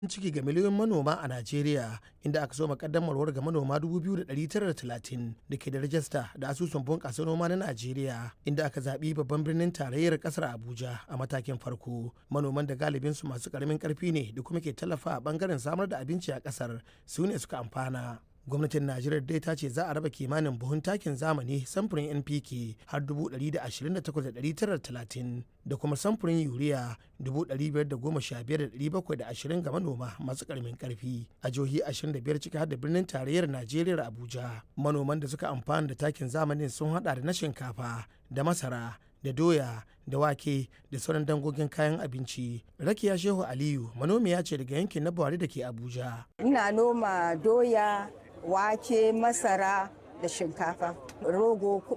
ciki ga miliyoyin manoma a Najeriya inda aka so makaddamarwar ga manoma 2,930 da ke da rajista da asusun bunƙasa noma na Najeriya inda aka zaɓi babban birnin tarayyar ƙasar Abuja a matakin farko. Manoman da galibin su masu ƙaramin ƙarfi ne da kuma ke tallafa a ɓangaren samar da abinci a ƙasar su ne suka amfana. gwamnatin najeriya dai ta ce za a raba kimanin buhun takin zamani samfurin npk har 128,930 da kuma samfurin yuriya 515,720 ga manoma masu karamin karfi a jihohi 25 ciki har da birnin tarayyar najeriya abuja manoman da suka amfana da takin zamanin sun hada da na shinkafa da masara da doya da wake da sauran dangogin kayan abinci rakiya shehu aliyu manomiya ce daga yankin na buhari da ke abuja ina noma doya wake masara da shinkafa rogo